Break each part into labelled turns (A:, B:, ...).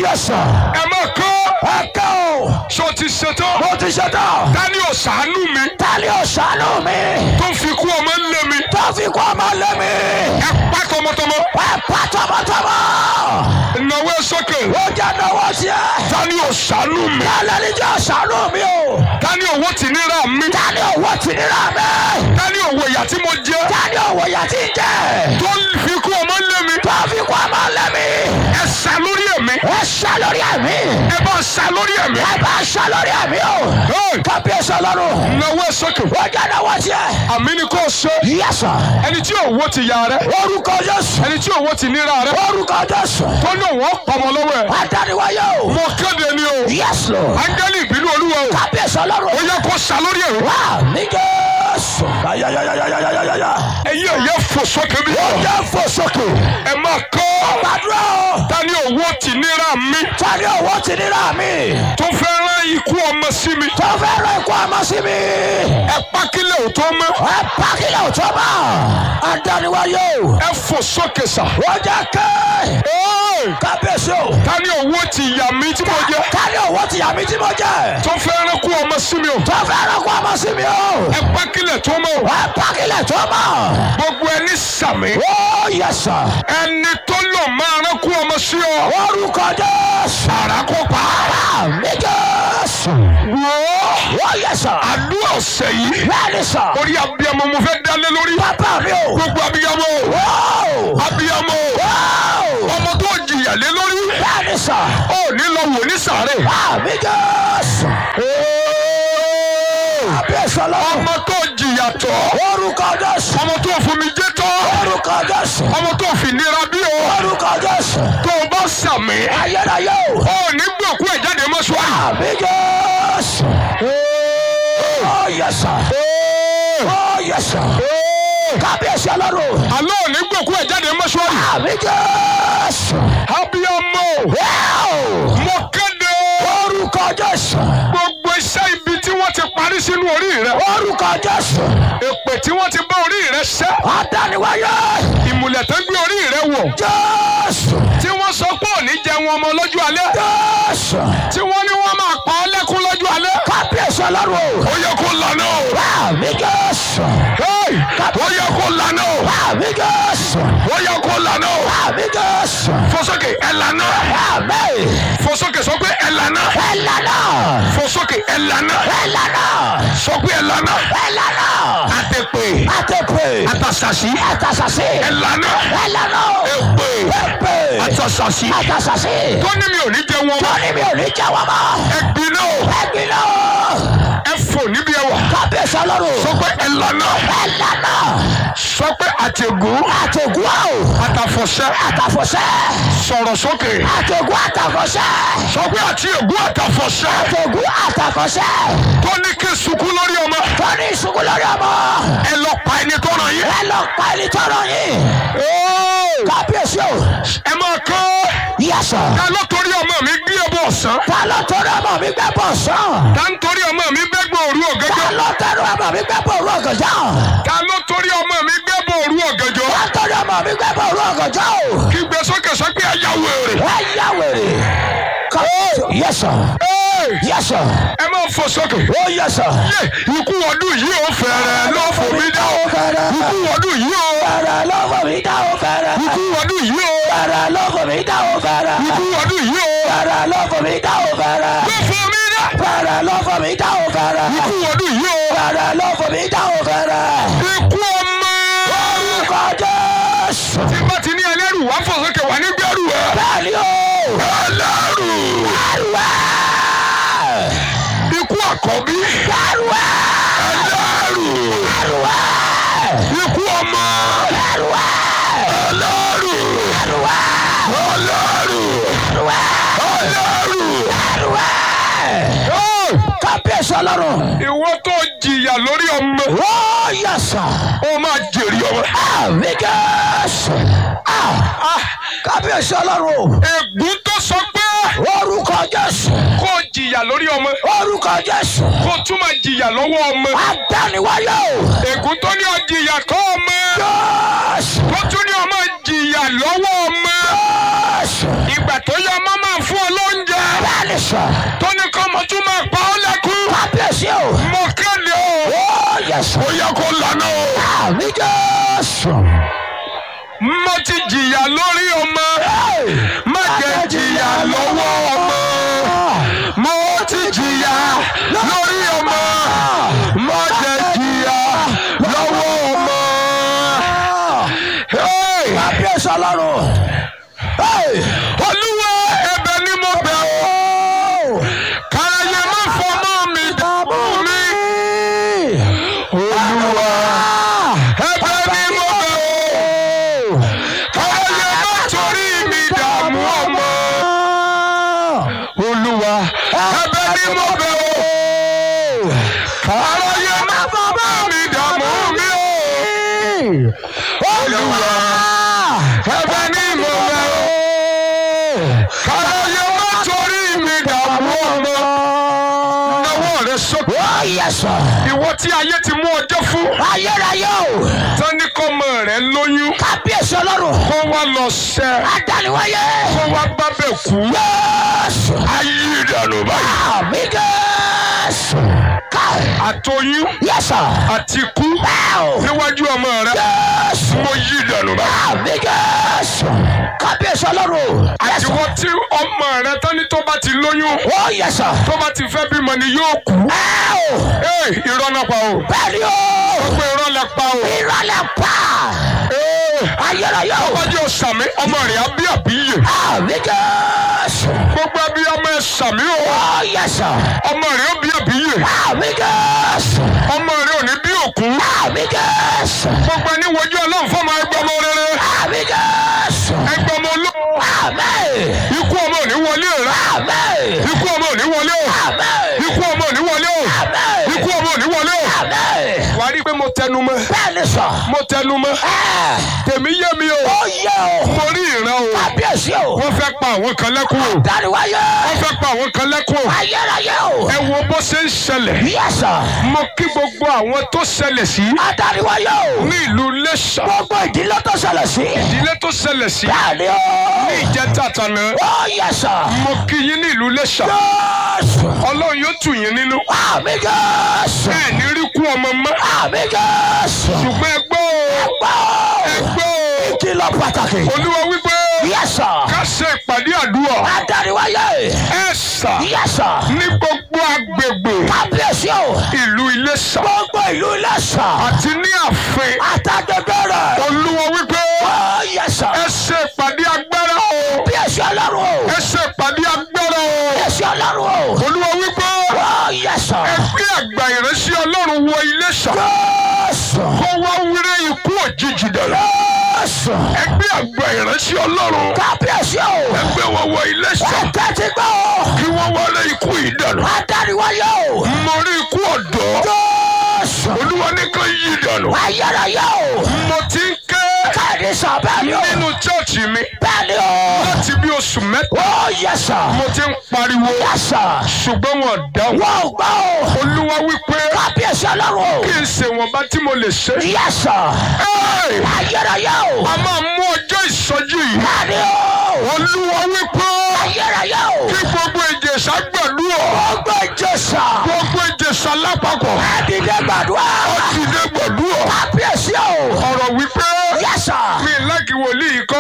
A: yẹ sọ.
B: ẹ máa kọ́
A: ẹ kẹ́ o.
B: ṣó ti ṣetán
A: mo ti ṣe tán.
B: dání ò ṣàánú mi
A: tani ò ṣàánú mi.
B: tó fi kú ọmọ lé mi
A: tó fi kú ọmọ lé mi.
B: ẹ pa tọmọtọmọ
A: ẹ pa tọmọtọmọ.
B: ìnáwó ẹ sókè
A: ó jẹ́ náwó sí ẹ.
B: dání ò ṣàánú mi
A: tálẹ̀ ní jẹ́ ṣàánú mi o.
B: dání owó tì níra mi
A: tani owó ti nira mi.
B: dání owó ìyà tí mo jẹ
A: tani owó yà ti jẹ.
B: tó fi kú ọmọ lé mi
A: tó fi kú ọmọ lé mi.
B: ẹ sá lórí ẹ̀mí
A: ẹ ṣá lórí ẹ̀mí.
B: ẹ bá sá lórí ẹ̀mí
A: ẹ bá ṣá lórí ẹ̀mí o.
B: Hey!
A: kábíyèsí ọlọ́run.
B: ìnáwó ẹ sókè
A: ó jẹ́ náwó sí ẹ.
B: àmì ni kò ṣe
A: yẹ́sọ̀.
B: ẹni tí owó ti yà rẹ
A: orúkọ Jésù.
B: ẹni tí owó ti níra rẹ
A: orúkọ Jésù.
B: tó ní òun ọpọmọ lọ́wọ́ ẹ
A: adániwáyé o.
B: mo kéde ni o
A: yes lord.
B: áńgẹ́lì ìbínú olúwa o
A: kábíyèsí
B: ó
A: ọlọ́run.
B: yẹ kó sá lórí ẹ̀mí
A: wá ní Jésù. ayayayayayayaya.
B: ẹ̀yin ẹ̀yẹ fò sókè bí
A: ó jẹ́ fò sókè.
B: ẹ máa kọ́
A: gbàdúrà o.
B: dání owó ti níra mi
A: tani owó ti nira mi.
B: tó fẹ́ rán ikú ọmọ sí mi
A: tó fẹ́ rọ ikú ọmọ sí mi.
B: ẹ pákílẹ̀ ò tó mọ́
A: ẹ pàkìlẹ̀ ò tó mọ̀. adániwáyé o.
B: ẹ fò sókè sà
A: ó jẹ́ ké.
B: Hey!
A: kábíyèsí o.
B: dání owó ti yà mí tí mo jẹ
A: tani owó ti yà mí tí mo jẹ.
B: tó fẹ́ rán ikú ọmọ sí mi o
A: tó fẹ́ rọ ikú ọmọ sí mi o.
B: ẹ pákílẹ̀ tó mọ́ o
A: ẹ pàkìlẹ̀ tó mọ̀.
B: gbogbo ẹni sàmì
A: ó yẹ sọ.
B: ẹni tó lò máa rán ikú ọmọ sí ọ
A: orúkọ Jésù.
B: àrà kó pa
A: ara mi Jésù.
B: wò ó
A: ó yẹ sọ.
B: àdúrà ọ̀sẹ̀ yìí
A: bẹ́ẹ̀ni sọ.
B: orí abiyamọ mo fẹ́ dálé lórí
A: bàbá mi o.
B: gbogbo abiyamọ
A: Wóò.
B: abiyamọ
A: Wóò.
B: ọmọ tó jìyà lé lórí
A: bẹ́ẹ̀ni sọ.
B: ó ní lọ wò ní sàárè
A: àmì Jésù. kábíyèsí ọlọ́run.
B: ọmọ tó jìyà tọ́
A: orúkọ Jésù.
B: ọmọ tó fomi jẹ́ tọ́
A: orúkọ Jésù.
B: ọmọ tó fi nira bí o
A: orúkọ Jésù.
B: tó o bá sàmì
A: ayérayé o.
B: ó ní gbòkú ẹ̀ jáde mọ́ṣúárì.
A: àmì Jésù. ó yẹ sọ. ó yẹ sọ. kábíyèsí ọlọ́run.
B: àlọ́ ò ní gbòkú ẹ̀ jáde mọ́ṣúárì.
A: àmì Jésù.
B: abiyamọ
A: Wóò.
B: mo kéde
A: orúkọ Jésù.
B: gbogbo iṣẹ́ ibi tí wọ́n ti parí sínú orí rẹ
A: orúkọ Jésù.
B: èpè tí wọ́n ti bá orí rẹ ṣẹ́
A: adániwáyé.
B: ìmùlẹ̀ tó gbé orí rẹ wọ̀
A: Jésù.
B: tí wọ́n sọ pé òní jẹun ọmọ lọ́jọ́ alẹ́
A: Jésù.
B: tí wọ́n ní wọ́n máa pa ọ́ lẹ́kún lọ́jọ́ alẹ́
A: kábíyèsí ọlọ́run o.
B: ó yẹ kó lànà o
A: àmì Jésù.
B: Hey! ó yẹ kó lànà o
A: àmì Jésù.
B: ó yẹ kó lànà o
A: àmì Jésù.
B: fọsókè ẹ lànà
A: àmì.
B: fọsókè sọ pé ẹ lànà
A: ẹlànà.
B: fọsókè ẹ lànà
A: ẹlànà.
B: sọ pé ẹ lànà
A: ẹlànà.
B: àtẹ̀pè
A: àtẹ̀pẹ̀.
B: àtàṣàṣì
A: àtàṣàṣì.
B: ẹ lànà
A: ẹlànà.
B: èpè
A: ẹ̀pẹ̀.
B: àtàṣàṣì
A: àtàṣàṣì.
B: tó ní mi ò ní jẹun ọmọ
A: tóní mi ò ní jẹ́ wọ́n mọ́.
B: ẹgbin náà
A: ẹ̀gbin náà.
B: ẹ fò níbi ẹwà
A: kábíyèsí ọlọ́run.
B: sọ pé ẹ lànà
A: ẹlànà.
B: sọ pé àtẹ̀gùn
A: àtẹ̀gùn àwò.
B: àtàfọ̀ṣẹ́
A: àtàfọ̀ṣẹ́.
B: sọ̀rọ̀ sókè
A: àtẹ̀gùn àtàfọ̀ṣẹ́.
B: sọ pé àti ègún àtàfọ̀ṣẹ́
A: àtẹ̀gùn àtàfọ̀ṣẹ́.
B: tó ní kí sunkún lórí ọmọ
A: tóní ìṣubú lórí ọmọ.
B: ẹ lọ pa ẹni tó ràn yín.
A: ẹ lọ pa ẹni tọrọ yín. kábíyèsí o.
B: ẹ máa kọ́
A: yẹsọ.
B: ta ló torí ọmọ mi gbé ẹbọ ọ̀sán
A: ta ló torí ọmọ mi gbẹ bọ̀ sàn.
B: ta ń torí ọmọ mi gbẹ́gbẹ́ òru
A: ta
B: ọ̀gànjọ́
A: ló torí ọmọ mi gbẹ bọ̀ òru ọ̀gànjọ́.
B: ta ló torí ọmọ mi gbẹ́gbẹ́ òru ọ̀gànjọ́
A: ta torí ọmọ mi gbẹ bọ̀ òru ọ̀gànjọ́ o.
B: kí gbé sókè sọ pé ẹ̀yà wèrè.
A: ẹ yá wèrè. kábíyèsí yẹsọ.
B: Ẹ́ẹ̀,
A: yẹsọ.
B: ẹ máa fò sókè.
A: ó yẹsọ.
B: Yé, ikú ọdún yìí ò fẹ́rẹ̀ ló fò mí dá o.
A: fẹ́rẹ̀.
B: ikú ọdún yìí ò
A: fẹ́rẹ̀ lọ́fọ̀ mi dá o fẹ́rẹ̀.
B: ikú ọdún yìí ò
A: fẹ́rẹ̀ lọ́fọ̀ mi dá o fẹ́rẹ̀.
B: ikú ọdún yìí ò
A: fẹ́rẹ̀ lọ́fọ̀ mi dá o fẹ́rẹ̀.
B: ló fò mí dá.
A: fẹ́rẹ̀ lọ́fọ̀ mi dá o fẹ́rẹ̀.
B: ikú ọdún yìí ò
A: fẹ́rẹ̀ lọ́fọ̀ mi dá o fẹ́rẹ̀.
B: ikú ọmọ.
A: orúkọ Jésù.
B: tí bá ti ní ẹlẹ́rù wá fò sókè wá ní gbẹ́rù ẹ̀.
A: bẹ́ẹ̀ni o.
B: ẹlẹ́rù
A: ẹrùwẹ̀.
B: ikú àkọ́bí
A: ẹrùwẹ̀.
B: ẹlẹ́rù
A: ẹrùwẹ̀.
B: ikú ọmọ
A: ẹrùwẹ̀.
B: ẹlẹ́rù
A: ẹrùwẹ̀.
B: ẹlẹ́rù
A: ẹrùwẹ̀.
B: ẹlẹ́rù.
A: ẹrùwẹ̀. kábíyèsí ọlọ́run.
B: ìwọ tó jìyà lórí ọmọ
A: ó yẹsọ.
B: ó máa jèrè ọmọ.
A: àmì Jésù. Ah, kábíyèsí ọlọ́run o.
B: ègún tó sọ pé
A: orúkọ Jésù.
B: kó jìyà lórí ọmọ
A: orúkọ Jésù.
B: kó tún máa jìyà lọ́wọ́ ọmọ.
A: adániwáyé o.
B: ègún tó ní ọ jìyà kọ́ ọmọ
A: Jésù.
B: tó tún ní ọmọ jìyà lọ́wọ́ ọmọ.
A: Jésù.
B: ìgbà tó yẹ ọmọ máa fún fún ọ lóúnjẹ
A: Bẹ́ẹ̀ni sọ.
B: tó ní kọ́ ọmọ tún máa pa ọ́ lẹ́kún
A: Kábíyèsí o.
B: mo kéde o
A: Ó yẹ sọ.
B: ó yẹ kó lànà o.
A: Àmì Jésù.
B: mo ti jìyà lórí ọmọ má jẹ́ jìyà lọ́wọ́ ọmọ mo ti jìyà lórí ọmọ má jẹ́ jìyà lọ́wọ́ ọmọ. Hey!
A: Kábíyèsí ọlọ́run.
B: olúwa ẹ̀bẹ̀ ni mo bẹ̀ ọ́ káráyé má fọmọ mi dààmú mi olúwa ẹ̀bẹ̀ ni mo bẹ̀ ọ́ káráyé má torí mi dààmú ọmọ olúwa ẹ̀bẹ̀ ni mo bẹ̀ ọ́ káráyé má fọmọ mi dààmú mi olúwa ẹ̀bẹ̀ ni mo bẹ̀ ọ́ káráyé má torí mi dààmú ọmọ náwó rẹ sókè.
A: Ó yẹ sọ.
B: ìwọ tí ayé ti mú ọjọ́ fún
A: Ayérayé o.
B: tán ní kọ́mọ rẹ lóyún
A: Kábíyèsí ọlọ́run.
B: kó wá lọ sẹ́
A: Adániwáyé.
B: kó wá bá bẹ̀ kú.
A: Jésù.
B: ayé ìdànù báyìí.
A: Àmì Jésù. Káì.
B: àtọyún
A: Yẹ sọ.
B: àti ikú
A: Bẹ́ẹ̀ o.
B: níwájú ọmọ rẹ
A: Jésù.
B: mo yí ìdànù báyìí.
A: Àmì Jésù. Kábíyèsí ọlọ́run. Yẹ sọ.
B: àtiwọ tí ọmọ rẹ tán ní tó bá ti lóyún
A: Ó yẹ sọ.
B: tó bá ti fẹ́ bímọ ni yóò kú.
A: Bẹ́ẹ̀ o.
B: ee irọ́ náà pa o.
A: Bẹ́ẹ̀ni o.
B: ó pé irọ́ lẹ pa o.
A: Ìrọ̀lẹ́ pa.
B: ee
A: Ayérayé o.
B: wájú ọ̀sàmì ọmọ rẹ̀ á bí àbíyè.
A: Àmì Jésù.
B: gbogbo ẹbí ọmọ ẹ sàmì o.
A: Ó yẹ sọ.
B: ọmọ rẹ̀ ó bí àbíyè.
A: Àmì Jésù.
B: ọmọ rẹ̀ ò ní bí òkú.
A: Àmì Jésù.
B: gbogbo ẹni wojú ọlọ́run fọmọ ẹgbẹ́ ọmọ rere.
A: Àmì Jésù.
B: ẹgbẹ́ ọmọ olóò.
A: Àmì.
B: ikú ọmọ ò ní wọlé rẹ.
A: Àmì.
B: ikú ọmọ ò ní wọlé o.
A: Àmì.
B: ikú ọmọ ò ní wọlé o.
A: Àmì.
B: ikú ọmọ ò ní wọlé o.
A: Àmì.
B: wàá rí i pé mo tẹnu mọ́.
A: Bẹ́ẹ̀ni sọ.
B: mo tẹnu mọ́.
A: Ẹ.
B: tèmi yé mi o.
A: Ó yẹ o.
B: mo rí ìran o.
A: Kábíyèsí o.
B: wọ́n fẹ́ pa àwọn kan lẹ́kún o.
A: Dáríwáyé.
B: wọ́n fẹ́ pa àwọn kan lẹ́kún o.
A: Ayérayé o.
B: ẹ wo bó ṣe ń ṣẹlẹ̀.
A: Yẹ sọ.
B: mo kí gbogbo àwọn tó ṣẹlẹ̀ sí
A: Adáríwáyé o.
B: ní ìlú Iléṣà.
A: Gbogbo ìdílé tó ṣẹlẹ̀ sí.
B: ìdílé tó ṣẹlẹ̀ sí
A: Bẹ́ẹ̀ni o.
B: ní ìjẹta tànà.
A: Ó yẹ sọ.
B: mo kí yín ní ìlú Iléṣà.
A: Jésù.
B: ọlọ́run yóò tù yín nínú.
A: Àmì Jésù.
B: bẹ́ẹ̀ ní rí kú ọmọ mọ́.
A: Àmì Jésù.
B: ṣùgbọ́n ẹ gbọ́ o
A: Gbọ́.
B: ẹ gbọ́ o.
A: Ìkìlọ̀ pàtàkì.
B: olúwa wípé
A: Yẹ sọ.
B: ká ṣe ìpàdé àdúrà.
A: Adáríwáyé.
B: ẹ sà
A: Yẹ sọ.
B: ní gbogbo agbègbè
A: Kábíyèsí o.
B: ìlú Iléṣà
A: Gbogbo ìlú Iléṣà.
B: àti ní ààfin.
A: Àtàgbègbè rẹ̀.
B: olúwa wípé
A: Ó yẹ sọ.
B: ẹ ṣe ìpàdé agbára o.
A: Bíyèsí ọlọ́run o.
B: ẹ ṣe ìpàdé agbára o.
A: Bíyèsí ọlọ́run o.
B: olúwa wípé
A: Ó yẹ sọ.
B: ẹ gbé àgbà ìránṣẹ́ ọlọ́run wọ Iléṣà
A: Jésù.
B: kó wá wúré ikú òjijì dànù.
A: Jésù.
B: ẹ gbé àgbà ìránṣẹ́ ọlọ́run
A: Kábíyèsí o.
B: ẹ gbé wọn wọ Iléṣà
A: Ẹ̀tẹ́ ti gbọ́ o.
B: kí wọ́n wọlé ikú yìí dànù.
A: Adáríwáyé o.
B: mo rí ikú ọ̀dọ́
A: Jésù.
B: olúwa ní kan yí dànù.
A: Ayérayé o.
B: mo ti ń ké
A: Káàdì sọ bẹ́ẹ̀ ni o.
B: nínú chọ́ọ̀chì mi
A: Bẹ́ẹ̀ ni o.
B: láti bí oṣù mẹ́ta
A: Ó yẹ sọ.
B: mo ti ń pariwo
A: Yẹ sọ.
B: ṣùgbọ́n wọn dáhùn.
A: Wọ́n ò gbọ́ o.
B: olúwa wípé
A: Kábíyèsí ọlọ́run o.
B: kí n ṣe wọn bá tí mo lè ṣe.
A: Yẹ sọ.
B: Ẹ́ẹ̀!
A: Ayérayé o.
B: a máa mú ọjọ́ ìsọjí yìí.
A: Bẹ́ẹ̀ ni o.
B: olúwa wípé
A: Ayérayé o.
B: kí gbogbo ìjẹ̀ṣà gbàdúrà
A: Gbogbo ìjọsà.
B: gbogbo ìjẹ̀ṣà lápapọ̀
A: Ẹ̀dìdẹ gbàdúrà.
B: ti dé gbàdúrà.
A: Kábíyèsí o.
B: ọ̀rọ̀ wípé
A: Yẹ sọ.
B: mi láàkì wòlíì kọ́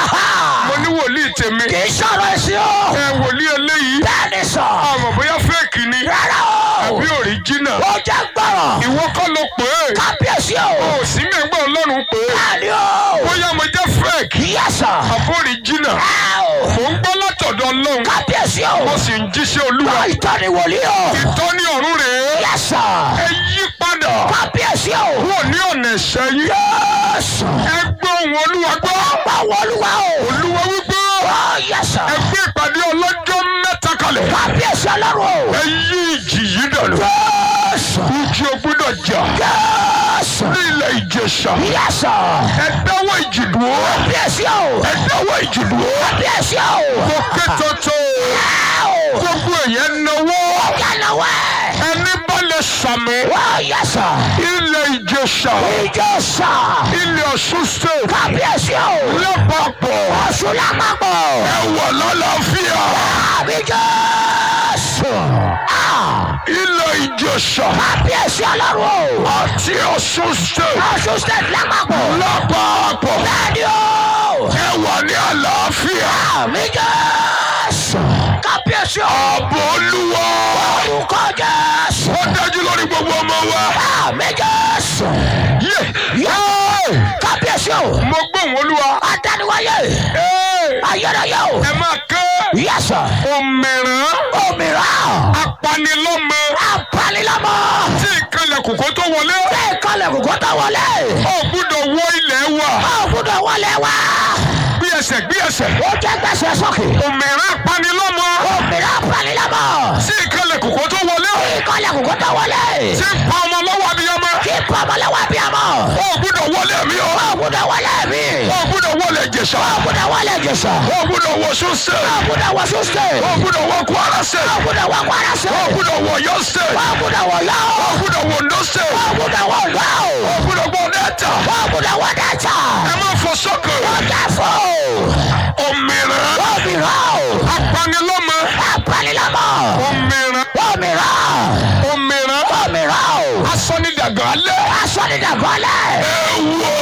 B: mo ní wòlíì tèmi
A: Kì í sọ̀rọ̀ ẹ̀sìn o.
B: ẹ wòlíì eléyìí
A: Bẹ́ẹ̀ ni sọ.
B: àmọ́ bóyá fẹ́ẹ̀kì ni
A: Rárá o.
B: àbí òríjínà
A: Ó jẹ́ gbọ́rọ̀.
B: ìwọ kọ́ ló pè é
A: Kábíyèsí o.
B: o sì mẹ́gbẹ́ ọlọ́run pè é
A: Bẹ́ẹ̀ ni o.
B: bóyá mo jẹ́ fẹ́ẹ̀kì
A: Yẹ sọ.
B: àbí òríjínà
A: Ẹ o.
B: mò ń gbọ́ látọ̀dọ̀ ọlọ́run
A: Kábíyèsí o.
B: mo sì ń jíṣẹ́ olúwa
A: Gbọ́ ìtọ́ni wòlíì o.
B: ìtọ́ni ọ̀run rèé
A: Yẹ sọ.
B: ẹ yí padà
A: Kábíyèsí o.
B: kúrò ní ọ̀nà ẹ̀ṣẹ̀ yín
A: Jésù.
B: ẹ gbọ́ ohùn olúwa gbọ́
A: Ọgbà wọlúwa o.
B: olúwa wípé
A: Ó yẹ sọ.
B: ẹ gbé ìpàdé ọlọ́jọ́ mẹ́ta kalẹ̀
A: Kábíyèsí ọlọ́run o.
B: ẹ yí ìjì yìí dànù
A: Jésù.
B: ìjì ò gbọ́dọ̀ jà
A: Jésù.
B: ní ilẹ̀ ìjẹ̀ṣà
A: Yẹ sọ.
B: ẹ dáwọ́ ìjì dúró
A: Kábíyèsí o.
B: ẹ dáwọ́ ìjì dúró
A: Kábíyèsí o.
B: mo ké tótó
A: Ẹ o.
B: gbogbo èèyàn náwó
A: Yànnàwó.
B: ẹni bá lè sàmì
A: Ó yẹ sọ.
B: ilẹ̀ ìjẹ̀ṣà
A: Ìjọsà.
B: ilẹ̀ ọ̀ṣun state
A: Kábíyèsí o.
B: lápapọ̀
A: Ọ̀ṣun lápapọ̀.
B: ẹ wà lálàáfíà
A: Àmì Jésù. Ah!
B: ilẹ̀ ìjẹsà
A: Kábíyèsí ọlọ́run o.
B: àti ọ̀ṣun state
A: Ọ̀ṣun state lápapọ̀.
B: lápapọ̀
A: Bẹ́ẹ̀ni o.
B: ẹ wà ní àlàáfíà
A: Àmì Jésù. Kábíyèsí o.
B: ààbò olúwa
A: Orúkọ Jésù.
B: ó dájú lórí gbogbo ọmọ wa.
A: Àmì Jésù.
B: Yé!
A: Yóò. Kábíyèsí o.
B: mo gbóhùn olúwa
A: Adániwáyé.
B: Ẹ́,
A: Ayérayé o.
B: ẹ máa ké
A: Yẹ́sà.
B: òmìrán
A: Òmíràn.
B: apanilọ́mọ
A: Apanilọ́mọ.
B: tí ìkànnì kòkó tó wọlé
A: Ṣé ìkọlẹ̀ kòkó tó wọlé?
B: ó gbúdọ̀ wọ ilẹ̀ wa
A: Ó gbúdọ̀ wọlé wá.
B: bí ẹsẹ̀ bí ẹsẹ̀
A: Ó jẹ́ gbèsè sókè.
B: òmìrán apanilọ́mọ
A: Òmíràn apanilọ́mọ.
B: tí ìkànnì kòkó tó wọlé
A: Ìkọlẹ̀ kòkó tó wọlé.
B: tí ń pa ọmọ lọ́wọ́ abiyamọ
A: Kí pọ̀mọ́lẹ́wà bí ọmọ.
B: ó gbúdọ̀ wọlé mi o
A: Ó gbúdọ̀ wọlé mi.
B: ó gbúdọ̀ wọlé Ìjẹ̀ṣà
A: Ó gbúdọ̀ wọlé Jésù.
B: ó gbúdọ̀ wọ Ọ̀ṣun
A: Ó
B: state
A: gbúdọ̀ wọ Súsè.
B: ó gbúdọ̀ wọ Kwara
A: Ó
B: state
A: gbúdọ̀ wọ Kwara sí.
B: ó gbúdọ̀ wọ Ọ̀yọ́ state
A: Ó gbúdọ̀ wọ Yọ́.
B: ó gbúdọ̀ wọ Ondo state
A: Ó gbúdọ̀ wọ Yọ́.
B: ó gbúdọ̀ wọ Delta
A: Ó gbúdọ̀ wọ Delta.
B: ẹ má fọ sókè
A: Ó jẹ́ fún.
B: òmìrán
A: Òmíràn.
B: apanilọ́mọ
A: Apanilọ́mọ.
B: òmìrán
A: Òmíràn.
B: òmìrán
A: Òmíràn.
B: asọ́nidàgbà alẹ́
A: Asọ́nidàgọ́lẹ̀.
B: ewọ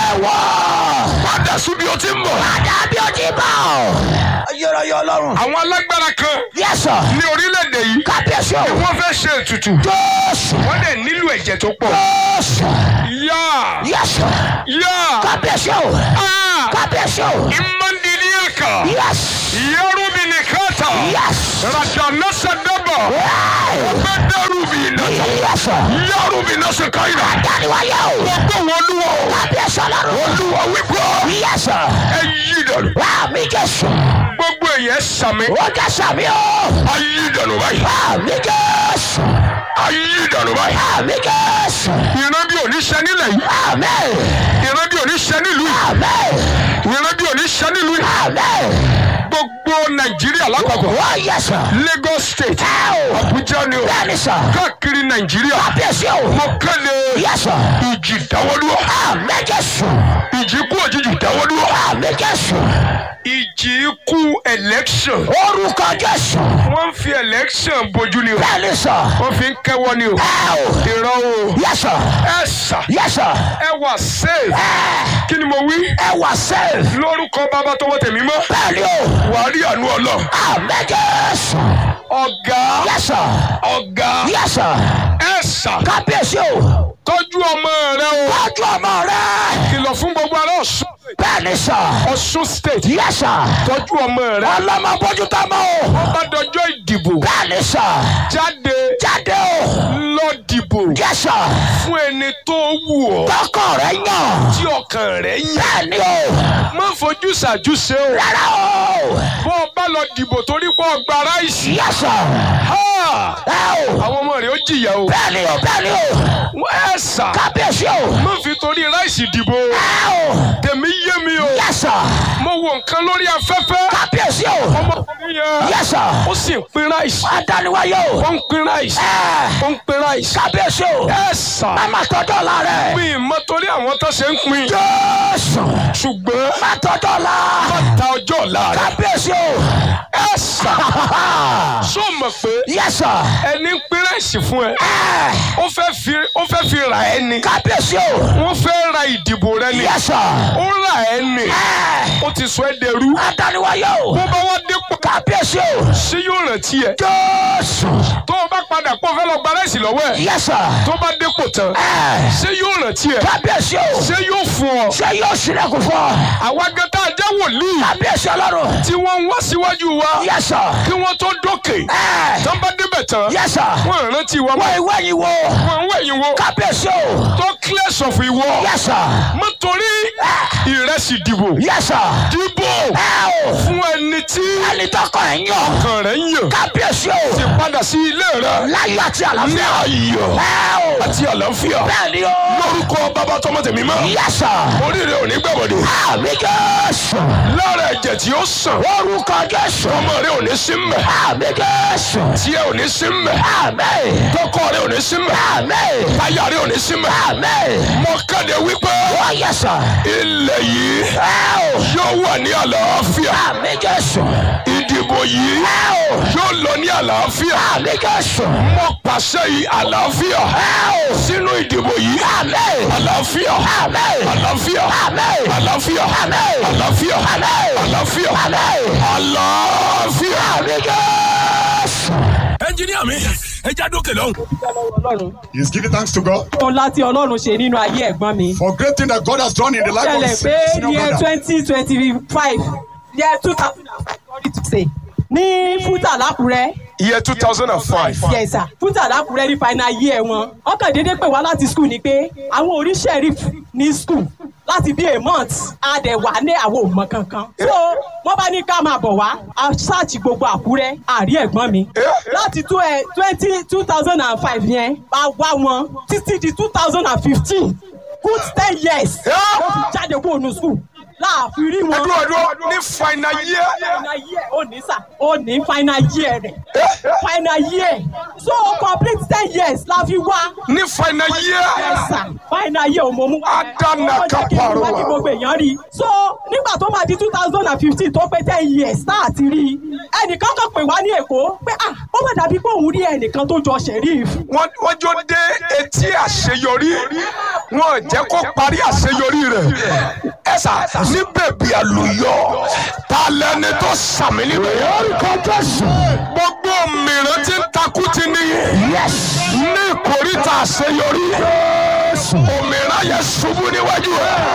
A: Ẹ̀wọ̀.
B: padà síbi o ti ń bọ̀.
A: Padà bí o ti bọ̀. Ayérayé Ọlọ́run.
B: àwọn alágbára kan
A: Yẹ́sọ̀.
B: ní orílẹ̀-èdè yìí
A: Kábíyèsí o.
B: wọ́n fẹ́ ṣe ètùtù
A: Jésù.
B: wọ́n dẹ̀ nílò ẹ̀jẹ̀ tó pọ̀.
A: Jésù.
B: yá
A: Yẹ́sọ̀.
B: yá
A: Kábíyèsí o.
B: aa
A: Kábíyèsí o.
B: imandiliaka
A: Yes.
B: yarubinikata
A: Yes.
B: radanasadaba
A: Hey.
B: gbẹdẹrubina
A: Yẹ́sọ̀.
B: yarubinasakaira
A: Dániwáyé o.
B: gbogbo wọn olúwa o
A: Kábíyèsí Ọlọ́run.
B: olúwa wípé
A: Yẹ́sọ̀.
B: ẹ yí dànù
A: Àmì Jésù.
B: gbogbo èèyàn sàmì
A: Ó jẹ́ sàmì o.
B: ayí dànù báyìí
A: Àmì Jésù.
B: ayí dànù báyìí
A: Àmì Jésù.
B: ìran bí òní ṣe nílẹ̀ yìí
A: Àmín.
B: ìran bí òní ṣe nílùú yìí
A: Àmín.
B: ìran bí òní ṣe nílùú yìí
A: Àmín.
B: gbogbo nàìjíríà lápapọ̀
A: Ó yẹ sọ.
B: Lagos state
A: Ẹ o.
B: Abuja ni o
A: Bẹ́ẹ̀ni sọ.
B: káàkiri nàìjíríà
A: Kábíyèsí o.
B: mo kéde
A: Yẹ sọ.
B: ìjì dáwọ́dúró
A: Àmín Jésù.
B: ìjì ikú òjijì dáwọ́dúró
A: Àmín Jésù.
B: ìjì ikú election
A: Orúkọ Jésù.
B: wọ́n ń fi election bojú ni o
A: Bẹ́ẹ̀ni sọ.
B: wọ́n fi ń kẹ́wọ́ ni o
A: Ẹ o.
B: ìran o
A: Yẹ sọ.
B: ẹ sà
A: Yẹ sọ.
B: ẹ wà safe
A: Ẹ
B: kí ni mo wí
A: ẹ wà sẹ́ẹ̀.
B: lórúkọ bàbá tọwọ́ tèmi mọ́
A: Bẹ́ẹ̀ni o.
B: wàá rí àánú ọlọ́
A: Àmín Jésù.
B: ọ̀gá
A: Yẹ sọ.
B: ọ̀gá
A: Yẹ sọ.
B: ẹ sà
A: Kábíyèsí o.
B: tọ́jú ọmọ rẹ o
A: Tọ́jú ọmọ rẹ̀.
B: kìlọ̀ fún gbogbo ará Ọ̀ṣun
A: Bẹ́ẹ̀ni sọ.
B: Ọ̀ṣun state
A: Yẹ sọ.
B: tọ́jú ọmọ rẹ
A: Ọlọ́mọ bójú tó mọ́ o.
B: wọ́n bá dọjọ́ ìdìbò
A: Bẹ́ẹ̀ni sọ.
B: jáde
A: Jáde o.
B: lọ dìbò
A: Yẹ sọ.
B: fún ẹni tó wù ọ́
A: Tọkọ rẹ̀ yàn.
B: tí ọkàn rẹ̀ yẹ
A: Bẹ́ẹ̀ni o.
B: má fojú ṣàjúṣe o
A: Rárá o.
B: bó o bá lọ dìbò torí pé o gba ráìsì
A: Yẹ sọ.
B: ha!
A: Ẹ o.
B: àwọn ọmọ rẹ̀ ó jìyà o
A: Bẹ́ẹ̀ni o. Bẹ́ẹ̀ni o.
B: wọ́n ẹ̀ sà
A: Kábíyèsí o.
B: má fi torí ráìsì dìbò
A: Ẹ o.
B: tèmi yé mi o
A: Yẹ sọ.
B: mo wo nǹkan lórí afẹ́fẹ́
A: Kábíyèsí o.
B: ọmọkùnrin yẹn
A: Yẹ sọ.
B: ó sì ń pín ráìsì
A: Adániwáyé o.
B: ó ń pín ráìsì
A: Ẹ.
B: ó ń pín ráìsì
A: Kábíyèsí o.
B: ẹ̀ sà
A: Má má tọ́jọ́ la rẹ̀.
B: mi mọ torí àwọn tó ṣe ń pín
A: Jésù.
B: ṣùgbọ́n
A: Má tọ́jọ́ la.
B: má ta ọjọ́ ọ̀la rẹ̀
A: Kábíyèsí o.
B: ẹ̀ sà sọ mọ̀ pé
A: Yẹ sọ.
B: ẹni ń pín ráìsì fún ẹ
A: Ẹ.
B: ó fẹ́ fi ó fẹ́ fi rà ẹ́ ni
A: Kábíyèsí o.
B: wọ́n fẹ́ ra ìdìbò rẹ ni
A: Yẹ sọ.
B: ó rà ẹ́ ni
A: Ẹ.
B: ó ti sọ ẹ́ dẹrú
A: Adániwáyé o.
B: bó bá wá dépò
A: Kábíyèsí o.
B: ṣé yóò rántí ẹ
A: Jésù.
B: tó o bá padà pọ̀ fẹ́ lọ gba ráìsì lọ́wọ́ ẹ̀
A: Yẹ sọ.
B: tó bá dépò tán
A: Ẹ.
B: ṣé yóò rántí ẹ
A: Kábíyèsí o.
B: ṣé yóò fún ọ
A: Ṣé yóò sílẹ̀kùn fún ọ?
B: àwa gẹ́tà jẹ́ wòlíì
A: Kábíyèsí Ọlọ́run.
B: tí wọ́n ń wá síwájú wa
A: Yẹ sọ.
B: kí wọ́n tó dókè
A: Ẹ.
B: tán bá débẹ̀ tán
A: Yẹ sọ.
B: wọ́n rántí wa
A: Wọ
B: mọ́
A: ìwé yìí wo.
B: wọ́n ń wẹ̀yìn wo
A: Kábíyèsí o.
B: tó clear sọ̀fù ìwọ
A: Yẹ sọ.
B: mọ́tòrí ìrẹsì dìbò
A: Yẹ sọ.
B: dìbò
A: Ẹ o.
B: fún ẹni tí
A: Ẹni tọkọ ẹ̀ yàn.
B: ọkàn rẹ̀ ń yàn
A: Kábíyèsí o.
B: ti padà sí ilé rẹ̀
A: Láyọ̀ àti
B: ní
A: àlàáfíà.
B: ayọ̀
A: Ẹ o.
B: àti àlàáfíà
A: Bẹ́ẹ̀ni o.
B: lórúkọ bàbá tọmọ tèmi mọ́
A: Yẹ sọ.
B: oríire ò ní gbàgbọ́dé
A: Àmì Jésù.
B: lára ẹ̀jẹ̀ tí ó sàn
A: Orúkọ Jésù.
B: ọmọ rẹ̀ ò ní sí mbẹ̀
A: Àmì Jésù.
B: tí ẹ ò ní sí mbẹ̀
A: Àmì.
B: tọkọ rẹ̀ ò ní sí mbẹ̀
A: Àmì.
B: táyà rẹ̀ ò ní sí mbẹ̀
A: Àmì.
B: mo kéde wípé
A: Wọ́n yẹ sọ.
B: ilẹ̀ yìí
A: Ẹ o.
B: yóò wà ní àlàáfíà
A: Àmì Jésù.
B: ìdìbò ìdìbò yìí yóò lọ ní àlàáfíà
A: àmì jésù.
B: mo pàṣẹ yìí àlàáfíà sínú ìdìbò yìí
A: àmì.
B: àlàáfíà
A: àmì.
B: àlàáfíà
A: àmì.
B: àlàáfíà
A: Àmín.
B: àlàáfíà
A: Àmín.
B: àlàáfíà
A: Àmín.
B: àlàáfíà.
A: àmì jésù.
C: ẹnjiníà mi ẹ já dókè lọ́hùn.
D: ọlọ́run
E: He's giving thanks to God
D: ohun láti ọlọ́run ṣe nínú ayé ẹ̀gbọ́n mi.
E: for great thing that God has done in the life of
D: ṣẹlẹ̀
E: his
D: pé
E: senior
D: year
E: brother.
D: twenty twenty five year two thousand and five sorry to say ní fúta lákùrẹ́
B: year two thousand and five.
D: yes sir fúta lákùrẹ́ ní final year wọn ọkàn déédéé pè wá láti school ni pé àwọn orí sheriff ní school láti bí a month a dẹ̀ wà ní àwọn òmọ kankan so wọ́n bá ní ká máa bọ̀ wá a ṣáàtì gbogbo àkúrẹ́ àrí ẹ̀gbọ́n mi láti tó ẹ twenty two thousand and five yẹn a wá wọn títí di two thousand and fifteen good ten years ó fi jáde kúrò ní school láàfin rí wọn
B: ẹdún ẹdún ní final year.
D: final year ó ní sà ó ní final year rẹ̀ final year so complete ten years la fi wá
B: ní final year.
D: sà final year òmò mú wá
B: Adana
D: Ó jẹ́ kí
B: kaparo
D: wá
B: wa.
D: kí gbogbo èèyàn rí so nígbà tó máa di two thousand and fifteen tó pé ten years tá a ti rí ẹnìkan kan pè wá ní èkó pé ah ó má dàbí pé òun rí ẹnìkan tó jọ sheriff
B: wọ́n wọ́n jó dé etí àṣeyọrí wọn jẹ́ kó parí àṣeyọrí rẹ̀ ẹ sà ní bèbí àlùyọ ta lẹni tó sàmì níbẹ̀ yẹn.
A: orúkọ jésù.
B: gbogbo mìíràn tí ń takú ti ní
A: yes.
B: ní ìkórìtà àṣeyọrí òmìnira yẹn ṣubú níwájú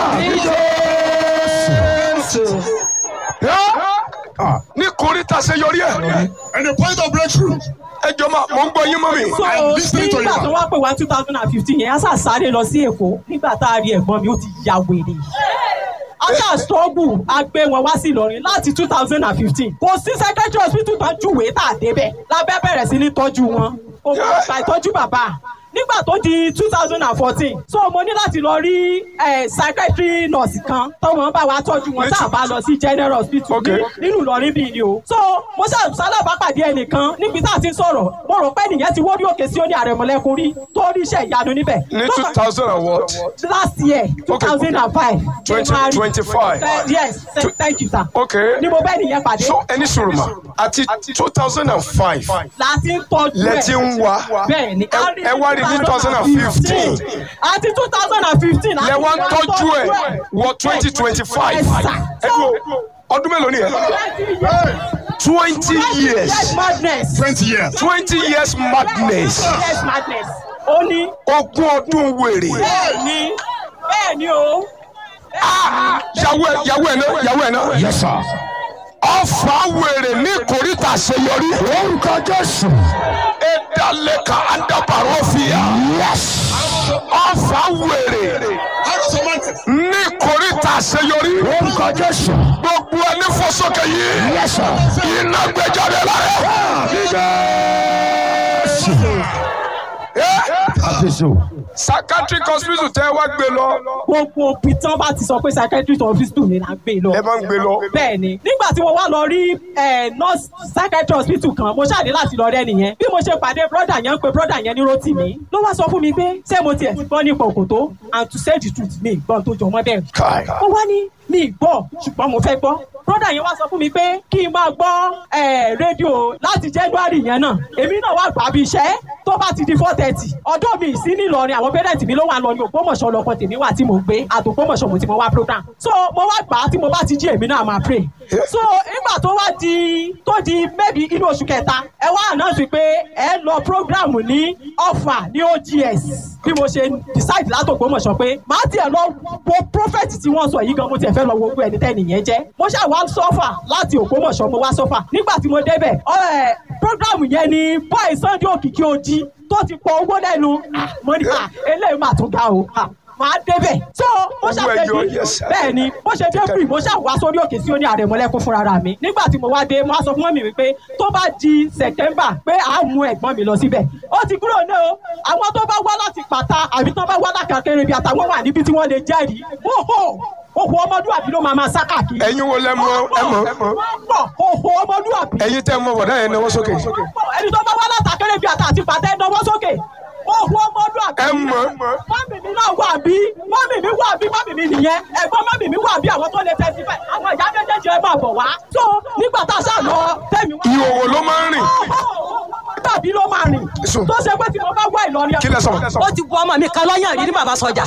B: ẹ. ní ìkórìtà àṣeyọrí ẹ
E: And the point of breakthrough.
B: ẹ jọ máa mò ń gbọ́ yín mọ́ mi.
D: so
E: I'm listening to you,
D: nígbà
E: ma.
D: tó wá pè wá two thousand and fifteen yẹn a sà sáré lọ sí èkó nígbà tá a rí ẹ̀gbọ́n mi ó ti ya wèrè a sà struggle a gbé wọn wá sí Ìlọrin láti two thousand and fifteen kò sí secretary hospital tó júwèé tá a débẹ̀ lábẹ́ bẹ̀rẹ̀ sí ní tọ́jú wọn kò mọ̀ gba ìtọ́jú bàbá nígbà tó di two thousand and fourteen so mo ní láti lọ rí eh, psychiatry nurse kan tọ́wọ́n bá wa tọ́jú wọn tá a bá lọ sí general hospital
B: Okay.
D: ní- nínú Ìlọrin bíi ni o. so mo ṣe sálábàápàdé ẹnìkan níbi tá a ti ń sọ̀rọ̀ mo rò pé nìyẹn ti wórí òkè sí ó ní àrẹ̀mọ̀lẹ́kùn rí tó rí iṣẹ́ ìyanu níbẹ̀.
B: ní
D: Tó
B: two
D: kàn-
B: thousand and what.
D: last year two thousand and five.
B: 2025.
D: yes th- thank you sir.
B: Okay.
D: ni mo bẹ́ẹ̀ nìyẹn pàdé.
B: so ẹni sọ̀rọ̀ mà àti two thousand and five
D: láti ń tọ́jú ẹ̀.
B: lẹ ti ń wá
D: bẹ́ẹ̀ ni
B: ẹ ẹ wá rí ní two thousand and fifteen
D: àti two thousand and fifteen.
B: lẹ wá ń tọ́jú ẹ wọ twenty twenty five
D: Yes, sir.
B: ẹ dúró ọdún mélòó ni ẹ twenty
D: yes
B: years
D: madness.
E: 20 years.
B: twenty years madness
D: yes madness. ó ní
B: ogún ọdún wèrè
D: bẹ́ẹ̀ ni bẹ́ẹ̀ ni o.
B: yàwó ẹ yàwó ẹ náà yàwó ẹ náà
A: yes sir.
B: ọfà wèrè ní kòríta àṣeyọrí
A: orúkọ jésù.
B: ẹdálẹ́ka àdàbàrọ̀ fìyà
A: yes.
B: ọfà wèrè
E: Arrows of madness.
B: ní kòríta àṣeyọrí
A: orúkọ jésù.
B: gbogbo ẹni fọsọkẹ yìí
A: yes sir.
B: iná gbẹjáde lára ẹ.
A: àbísù.
B: psychiatric hospital tẹ wá gbé lọ
D: gbogbo òbí tán bá ti sọ pé psychiatrist hospital ni là ń gbé lọ.
B: ẹ máa ń gbé lọ.
D: bẹ́ẹ̀ ni nígbà tí mo wá lọ rí eh, nurse psychiatrist hospital kan mo ṣáàdé láti lọ rẹ́ nìyẹn bí mo ṣe pàdé brother yẹn ń pe brother yẹn ní Rótìmí ló wá sọ fún mi pé ṣé mo tiẹ̀ ti gbọ́ nípa òkòtó and to say the truth mi ìgbọ́n tó jọ mọ́ bẹ́ẹ̀
B: Kai.
D: ó wá ní mi gbọ́ ṣùgbọ́n mo fẹ́ gbọ́ brother yẹn wá sọ fún mi pé kí n máa gbọ́ eh, rédíò láti January yẹn náà èmi náà wá gbà bí iṣẹ́ tó bá ti di four thirty ọdún mi sí nílọrin àwọn parents mi ló wà lọ ní Ògbómọ̀ṣọ́ lọkọ tèmi wà tí mo gbé àtògbómọ̀ṣọ́ mo ti mo wá program so mo wá gbà á tí mo bá ti jí èmi náà máa pray so nígbà tó wá di tó di maybe inú oṣù kẹta ẹ wá announce pé ẹ lọ program ní Ọ̀fà ní OGS bí mo ṣe decide látògbómọ̀ṣọ́ pé màá tiẹ̀ lọ wo prophet tí wọ́n sọ yìí gan mo tiẹ̀ fẹ́ lọ wo gbogbo ẹni tẹ́ni yẹn jẹ́ mo ṣáà wá sọ́fà láti Ògbómọ̀ṣọ́ mo wá sọ́fà nígbà tí mo débẹ̀ ọ̀ program yẹn ni boy Sunday Òkìkí Ojì tó ti pọ owó lẹ́nu Ah, mo ní à eléyìí mà tún ga o Ah, màá débẹ̀ so mo
B: Owó
D: ṣàfẹ́
B: ẹyọ,
D: di
B: yes, sir.
D: bẹ́ẹ̀ ni bó ṣe dé free mo ṣáà wá sórí òkè sí ó ní àrẹ̀mọ́lẹ́kún fúnra ra mi nígbà tí mo wá dé mo wá sọ fún mọ́mì mi pé tó bá di September pé à á mú ẹ̀gbọ́n mi lọ síbẹ̀ ó ti kúrò ní o àwọn tó bá wá láti pàtà àbí tó bá wá lákàkẹ́rẹ́ bí àtàwọn wà níbi tí wọ́n lè jẹ́rìí hóhó òhò ọmọlúwàbí ló máa máa sá káàkiri.
B: ẹ̀yin wo lẹ mọ ẹ mọ
D: wọ́n pọ̀ òhò ọmọlúwàbí
B: ẹ̀yin tẹ mọ bọ̀dá yẹn náwó sókè
D: ẹni tó bá wá látàkẹ́rẹ́ bí àtà àti pàtẹ́ náwó sókè òhun ọmọdún
B: ẹ mọ
D: mọ́mì mi náà wà bí mọ́mì mi wà bí mọ́mì mi nìyẹn ẹ̀gbọ́n mọ́mì mi wà bí àwọn tó lè testify àwọn ìyá méjèèjì ẹ máa bọ̀ wá. so nígbà tá a ṣáà lọ tẹ̀mí wá.
B: ìhòòhò ló máa ń rìn
D: tàbí ló máa rìn
B: Sùn.
D: tó ṣe pé tí mo bá wá Ìlọrin.
B: kí lẹ sọ.
F: ó ti bu ọmọ mi kan lọ́yàn rí ní bàbá sọjà.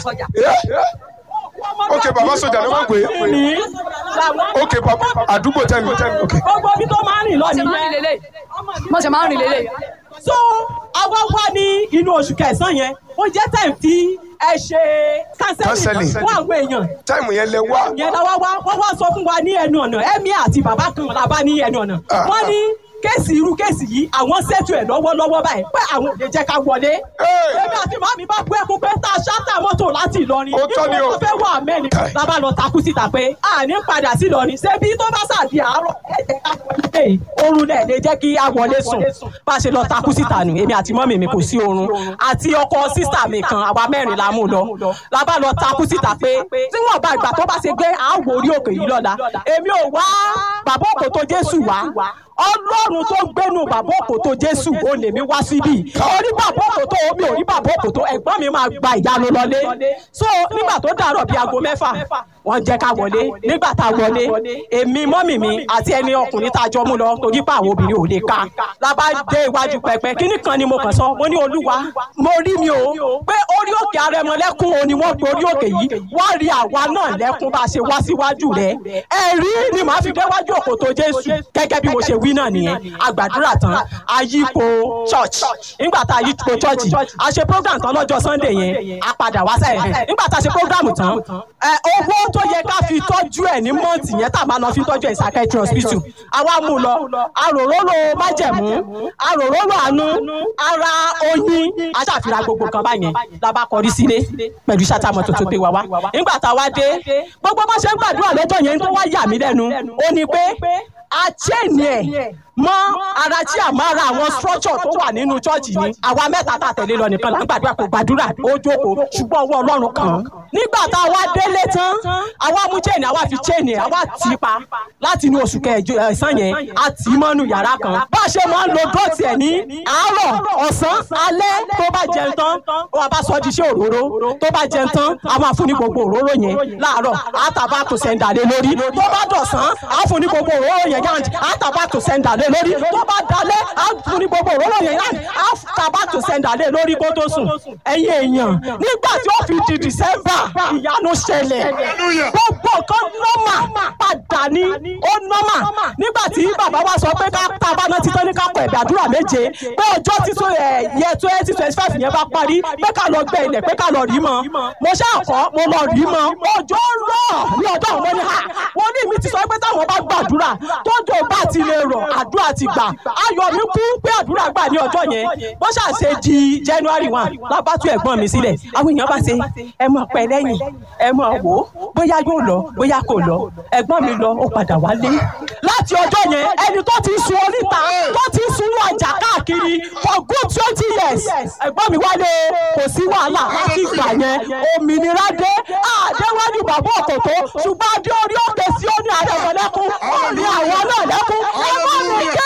B: ok baba sọjà ló máa ń pè é
D: ní làwọn.
B: ok baba àdúgbò tẹ́mi ok
D: gbogbo ibi tó máa ń rìn lọ nìyẹn.
F: mo ṣe máa ń rìn lélẹ̀.
D: so àwa wá ní inú oṣù kẹsàn-án yẹn ó jẹ́ time tí ẹ ṣe
B: Counseling.
D: counseling fún àwọn èèyàn
B: táìmù yẹn lẹ wá
D: yẹn la wá wá wọ́n wá sọ fún wa ní ẹnu ọ̀nà ẹ̀mí àti bàbá kan la bá ní ẹnu ọ̀nà
B: Ah.
D: wọ́n ní kéèsì irú kéèsì yìí àwọn ṣètò ẹ̀ lọ́wọ́lọ́wọ́ báyìí pé àwọn ò lè jẹ́ ká wọlé.
B: Hey.
D: èmi àti màmí bá bú ẹkún pé tá a ṣáàtà mọ́tò láti Ìlọrin
B: Ó tọ́ ni o.
D: ìwọ tó fẹ́ wọ àmẹ́ni
B: Kai.
D: la bá lọ takú síta pé àní padà sí Ìlọrin ṣebí tó bá ṣàdí àárọ̀ ẹ jẹ́ ká wọlé oorun náà lè jẹ́ kí a wọlé sùn bá a ṣe lọ takú síta nù èmi àti mọ́mì mi kò sí oorun àti ọkọ sísà mi kan àwa mẹ́rin la mú lọ la bá lọ takú síta pé tí wọ́n bá ìgbà tó bá ṣe gbé àwọ̀ orí òkè yìí lọ́la èmi ò wá bàbá òkò tó Jésù wá ọlọ́run tó gbénu bàbá òkò tó Jésù ó lè mi wá síbí orí bàbá òkò tó omi ò rí bàbá òkò tó ẹ̀gbọ́n mi máa gba ìyanu lọlé so nígbà tó dàrọ̀ bíi aago mẹ́fà wọ́n jẹ́ ká wọlé nígbà tá a wọlé èmi mọ́mì mi àti ẹni ọkùnrin tá a jọ mú lọ torí pé àwọn obìnrin ò lè ka la bá dé iwájú pẹpẹ kíní kan ni mo kàn sọ mo ní olúwa mo rí mi o pé orí òkè arẹmọlẹ́kún o ni wọ́n pe orí òkè yìí wọ́n rí àwa náà lẹ́kún bá a ṣe wá síwájú rẹ̀ ẹ̀rí ni màá fi déwájú òkò tó Jésù gẹ́gẹ́ bí mo ṣe wí náà nìyẹn àgbàdúrà tán àyípo church nígbà tá a yípo church a ṣe program tán lọ́jọ́ Sunday yẹn a padà wá sẹ́yìn nígbà tá a ṣe program tán ẹ, owó tó yẹ ká fi tọ́jú ẹ̀ ní mọ́ǹtì yẹn tá a máa lọ fi tọ́jú ẹ̀ psychiatry hospital àwa mú lọ aròróró májẹ̀mú aròróró àánú ara oyin aṣàfihàn gbogbo kan báyẹn la bá kọrí sílé pẹ̀lú ṣàtàmọ̀ tuntun pé wá wá nígbà tá a wá dé gbogbo bá ṣe ń gbàdúrà lọ́jọ́ yẹn tó wá yà mí lẹ́nu ó ní pé a chain ẹ̀ mọ́ ara tí a máa ra àwọn structure tó wà nínú chọ́ọ̀chì ni àwa mẹ́ta tá a tẹ̀lé lọ nìkan là ń gbàdúrà kó gbàdúrà ó jókòó ṣùgbọ́n ọwọ́ ọlọ́run kàn án. nígbà tá a wá délé tán àwa mú chain àwa fi chain ẹ̀ àwa tì í pa láti inú oṣù kẹjọ ẹ̀sán yẹn a tì í mọ́nú yàrá kan. bá a ṣe máa ń lo dọ́ọ̀tì ẹ̀ ní àárọ̀ ọ̀sán alẹ́ tó bá jẹun tán wọ́n bá sọ di iṣẹ́ òróró tó bá jẹun tán a máa fún ní gbogbo òróró yẹn láàárọ̀ àtàbà tó sẹ́ńdà lé lórí tó bá dọ̀sán a fún ní gbogbo òróró yẹn yáǹtì àtàbà tó sẹ́ńdà lé lórí tó bá dalẹ̀ a fún ní gbogbo òróró yẹn yáǹtì àtàbà tó sẹ́ńdà lé lórí kó tó sùn ẹ̀yin èèyàn nígbà tí ó fi di December ìyanu ṣẹlẹ̀ gbogbo kan nọ́mà padà ní ó nọ́mà nígbà tí bàbá wa sọ pé ká tá a bá ná títọ́ ní ká kọ ẹ̀bẹ̀ àdúrà méje pé ọjọ́ títún ẹ̀ yẹ twenty twenty five yẹn bá parí pé ká lọ gbẹ ilẹ̀ pé ká lọ rí mọ́ mo ṣàkọ́ mo lọ rí mọ́ ọjọ́ rọ̀ ní ọjọ́ àwọn ọmọ ní ha wọ́n ní mi ti sọ pé táwọn bá gbàdúrà tójò bá ti lè rọ̀ àdúrà ti gbà ayọ̀ mi kú pé àdúrà gbà ní ọjọ́ yẹn bó ṣàṣe di January one lábàtú ẹ̀gbọ́n mi sílẹ̀ àwọn èèyàn bá ṣe ẹ mọ̀ pẹ́ lẹ́yìn ẹ mọ̀ wò ó bóyá yóò lọ bóyá kò lọ ẹ̀gbọ́n mi lọ ó padà wálé láti ọjọ́ yẹn ẹni tó ti sun oríta tó ti sun ọjà káàkiri for good twenty years ẹ̀gbọ́n mi wálé kò sí wàhálà láti ìgbà yẹn òmìnira dé àdéwájú bàbá òkòtó ṣùgbọ́n adé orí òkè sí ó ní àrẹ̀mọ̀lẹ́kún ó ní àwọn náà lẹ́kún ẹ̀gbọ́n mi jẹ́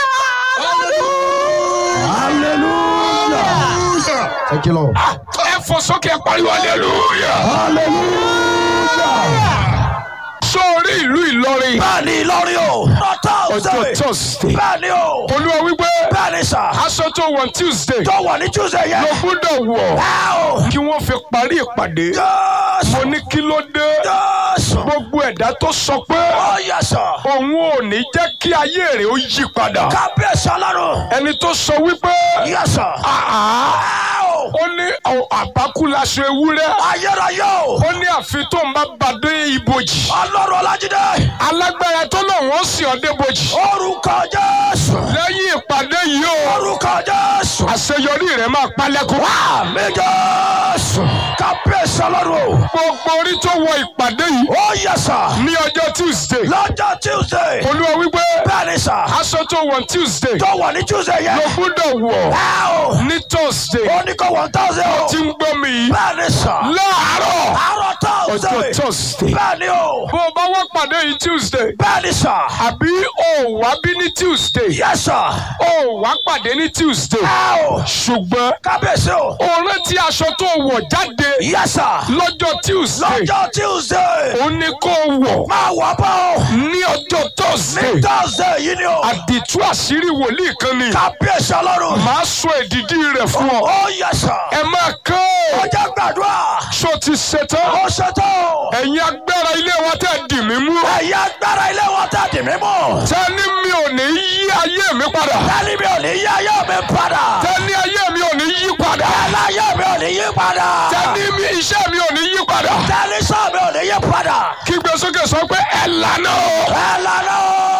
A: hallelujah
E: Hallelujah.
A: thank you lord
B: ẹ fò sókè ẹ pariwo hallelujah
A: hallelujah
B: sórí ìlú Ìlọrin
A: bẹ́ẹ̀ni Ìlọrin o
B: ọjọ́
A: thursday
B: Thursday
A: bẹ́ẹ̀ni o
B: olúwa wípé
A: bẹ́ẹ̀ni sà
B: aṣọ tó wọ̀ Tuesday
A: tó wà ní tuesday yẹn
B: ló gbọ́dọ̀ wọ̀
A: ẹ o
B: kí wọ́n fi parí ìpàdé mo ní kí ló dé
A: jésù
B: gbogbo ẹ̀dá tó sọ pé
A: ó yẹ sà
B: òun ò ní jẹ́ kí ayé rẹ̀ ó yí padà
A: kábíyèsí ọlọ́run
B: ẹni tó sọ wípé
A: yẹ sà
B: àá
A: ẹ o
B: ó ní ọ̀, àbákú laṣọ ewúrẹ́
A: ayérayé o
B: ó ní àfi tó ń bá bàdé ibojì
A: ọlọ́run ọlájídé
B: alágbára tó lòun ó sì ọ́ débojì
A: orúkọ jésù
B: lẹ́yìn ìpàdé yìí o
A: orúkọ jésù
B: àṣeyọrí rẹ̀ máa pálẹ́kùn.
A: àmì jésù kábíyèsí ọlọ́run o
B: gbogbo orí tó wọ ìpàdé yìí
A: ó yẹ sà
B: ní ọjọ́ Tuesday
A: lọ́jọ́ tuesday
B: olúwa wípé
A: bẹ́ẹ̀ni sà
B: aṣọ tó wọ̀ Tuesday
A: tó wà ní tuesday yẹn
B: ló gbọ́dọ̀ wọ̀
A: ẹ o
B: ní Thursday
A: ó ní kó one thousand o
B: tí ń gbọ́ mi yìí
A: bẹ́ẹ̀ni sà
B: láàárọ̀
A: àárọ̀
B: ọjọ́
A: thursday
B: Thursday
A: bẹ́ẹ̀ni o
B: bó o bá wá pàdé yìí Tuesday
A: bẹ́ẹ̀ni sà
B: àbí o wá bí ní Tuesday
A: yẹ sà
B: o wá pàdé ní Tuesday
A: ẹ o
B: ṣùgbọ́n
A: kábíyèsí o
B: o rántí aṣọ tó wọ̀ jáde
A: yẹ sà
B: lọ́jọ́ Tuesday
A: lọ́jọ́ tuesday
B: ó ní kó wọ̀
A: máa wà bọ́ o
B: ní ọjọ́
A: ní
B: Thursday
A: thursday yìí ni o.
B: àdìtú àṣírí wòlíì kan ni
A: kábíyèsí ọlọ́run.
B: màá sọ èdìdí rẹ̀ fún ọ
A: ó yẹ sà.
B: ẹ máa kán
A: ó jẹ́ gbàdúrà.
B: ṣó ti ṣetán
A: ó ṣètò.
B: ẹ̀yin agbára ilé wa tẹ̀ dì mí mú
A: ẹ̀yà agbára ilé wọn tá dì mí mú.
B: tẹ́ni mi ò ní yí ayé mi padà
A: tẹ́lí mi ò ní yí ayé mi padà.
B: tẹ́ni ayé mi ò ní yí padà
A: tẹ́lí ayé mi ò ní yí padà.
B: tẹ́ni mi iṣẹ́ mi ò ní yí padà
A: tẹ́lí sọ mi ò ní yí padà.
B: kígbe sókè sọ pé ẹ lànà o
A: ẹ lànà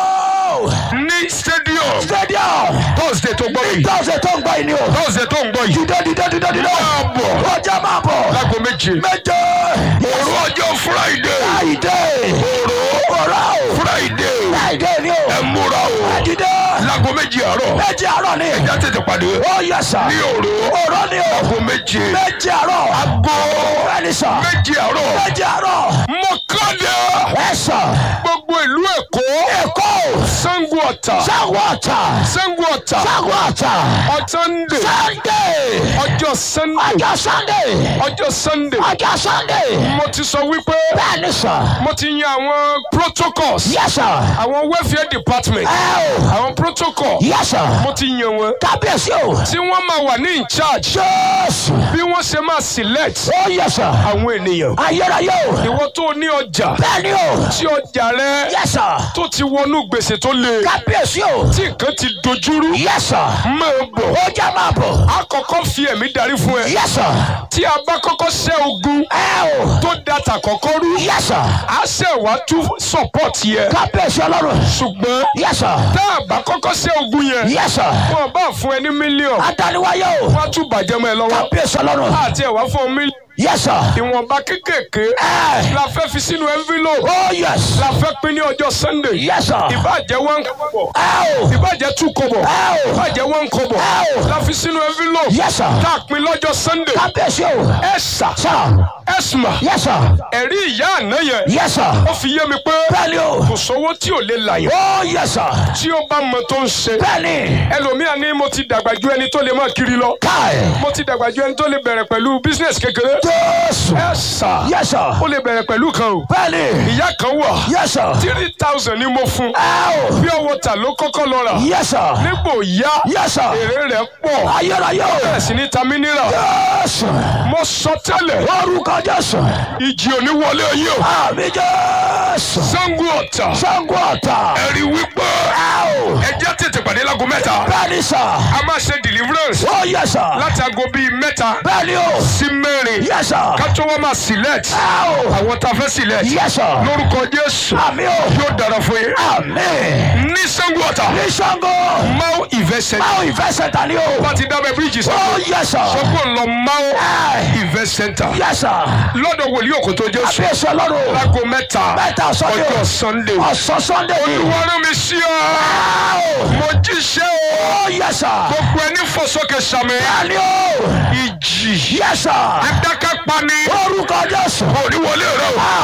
A: o.
B: ní stadium
A: stadium.
B: thursday tó gbọ́ yìí
A: tọ́sẹ̀ tó ń gbọ́ yìí ni o.
B: thursday tó ń gbọ́ yìí
A: dídé dídé dídé dídé.
B: máa bọ̀
A: ó jẹ́ máa bọ̀.
B: lágbo méje
A: méje.
B: òru ọjọ́ friday
A: àìdè.
B: òru
A: òrà o.
B: friday
A: àìdè ni o.
B: ẹ múra o
A: dídé.
B: lágbo méje àárọ̀
A: méje àárọ̀ ni.
B: ẹja tètè pàdé
A: ó yẹ sà.
B: ní òru
A: òrà ni o.
B: lágbo méje
A: méje àárọ̀.
B: àgbo
A: bẹ́ẹ̀ni sà.
B: méje àárọ̀
A: méje àárọ̀.
B: mọ́kànlá
A: ẹ sà.
B: gbogbo ìlú èkó
A: èkó.
B: sango ọ̀tà
A: sanwó ọ̀tà.
B: sango ọ̀tà
A: sanwó ọ̀tà.
B: ọ̀tàndé
A: sunday.
B: ọjọ́ sunday
A: ọjọ́ sunday.
B: ọjọ́ sunday
A: ọjọ́ sunday.
B: mo ti sọ wípé
A: bẹ́ẹ̀ni sà.
B: mo ti yan àwọn protocols
A: yẹ sà.
B: àwọn welfare department
A: ẹ o.
B: àwọn protocol
A: yẹ sà.
B: mo ti yan wọn
A: kábíyèsí o.
B: tí wọ́n máa wà ní in charge
A: jésù.
B: bí wọ́n ṣe máa select
A: ó yẹ sà.
B: àwọn ènìyàn
A: ayérayé o.
B: ìwọ tó ní ọjà
A: bẹ́ẹ̀ni o.
B: tí ọjà rẹ
A: yẹ sà.
B: tó ti wọnú gbèsè tó le
A: kábíyèsí o.
B: tí nǹkan ti dojúrú
A: yẹ sà.
B: máa bọ̀
A: ó jẹ́ máa bọ̀.
B: a kọ́kọ́ fi ẹ̀mí darí fún ẹ
A: yẹ sà.
B: tí a bá kọ́kọ́ ṣẹ́ ogun
A: ẹ o.
B: tó data kọ́kọ́ rú
A: yẹ sà.
B: a ṣẹ̀ wá tún support yẹ
A: kábíyèsí ọlọ́run.
B: ṣùgbọ́n
A: yẹ sà.
B: tá a bá kọ́kọ́ ṣẹ́ ogun yẹn
A: yẹ sà.
B: wọn bá fún ẹ ní mílíọ̀nù
A: adániwáyé o.
B: wọn á tún bàjẹ́ mọ́ ẹ lọ́wọ́
A: kábíyèsí ọlọ́run.
B: àti ẹ̀ wá fún ọ mílíọ̀nù
A: yẹ sà.
B: ìwọ̀nba kékèké
A: ẹ.
B: la fẹ́ fi sínú envelope
A: ó yẹs.
B: la fẹ́ pín ní ọjọ́ sunday
A: yẹ sà.
B: ìbàjẹ́ one kọ́bọ̀
A: ẹ o.
B: ìbàjẹ́ two kọ́bọ̀
A: ẹ o.
B: ìbàjẹ́ one kọ́bọ̀
A: ẹ o.
B: la fi sínú envelope
A: yẹ sà.
B: tá a pín lọ́jọ́ sunday
A: kábíyèsí o.
B: ẹ sà
A: sà.
B: ẹ sùnmà
A: yẹ sà.
B: ẹ̀rí ìyá àná yẹn
A: yẹ sà.
B: ó fi yé mi pé
A: bẹ́ẹ̀ni o.
B: kò sówó tí ò lè là yẹn
A: ó yẹ sà.
B: tí ó bá mọ tó ń ṣe
A: bẹ́ẹ̀ni.
B: ẹlòmíà ní mo ti dàgbà ju ẹni tó lè máa kiri lọ
A: káì.
B: mo ti dàgbà ju ẹni tó lè bẹ̀rẹ̀ pẹ̀lú business kékeré
A: jésù.
B: ẹ sà
A: yẹ sà.
B: ó lè bẹ̀rẹ̀ pẹ̀lú kan o
A: bẹ́ẹ̀ni.
B: ìyá kan wà
A: yẹ sà.
B: three thousand ni mo fún
A: ẹ o.
B: pure water ló kọ́kọ́ lọ rà
A: yẹ sà.
B: nígbò yá
A: yẹ sà.
B: èrè rẹ̀ pọ̀
A: ayérayé o.
B: bẹ́ẹ̀ sì ní ta mineral
A: jésù.
B: mo sọ tẹ́lẹ̀
A: orúkọ jésù.
B: ìjì òní wọlé yìí o
A: àmì jésù.
B: sango ọ̀tà
A: sango ọ̀tà.
B: ẹ̀rí wípé
A: ẹ o.
B: ẹjẹ́ tètè pàdé lágo mẹ́ta
A: bẹ́ẹ̀ni sà.
B: a máa ṣe deliverance
A: ó yẹ sà.
B: láti aago bíi mẹ́ta
A: bẹ́ẹ̀ni o.
B: sí mẹ́rin
A: yẹ sà.
B: ká tó wọ́n máa select
A: ẹ o.
B: àwọn tá a fẹ́ select
A: yẹ sà.
B: lórúkọ jésù
A: àmì o.
B: yóò dára fún yín
A: àmì.
B: ní sango ọ̀tà
A: ní sango.
B: mau investment
A: báwo ìfẹ́ sẹ̀ta ni o.
B: bá ti dábẹ́ bíríìjì
A: ó
B: sango
A: yẹ sà.
B: sọ́kò ń lọ mau
A: ẹ.
B: invest center
A: yẹ sà.
B: lọ́dọ̀ wòlíì òkòtò jésù
A: àbí èso ọlọ́run.
B: láago mẹ́ta
A: mẹ́ta sọ́dẹ̀
B: ọjọ́
A: o.
B: sunday
A: ọ̀sán sunday ni.
B: wọ́n rán mi sí ọ
A: ẹ o.
B: mo jíṣẹ́ o
A: ó yẹ sà.
B: gbogbo ẹni fọsọkè sàmì
A: bẹ́ẹ̀ni o.
B: ìjì
A: yẹ sà.
B: adákápani
A: orúkọ jésù.
B: òní wọlé rẹ o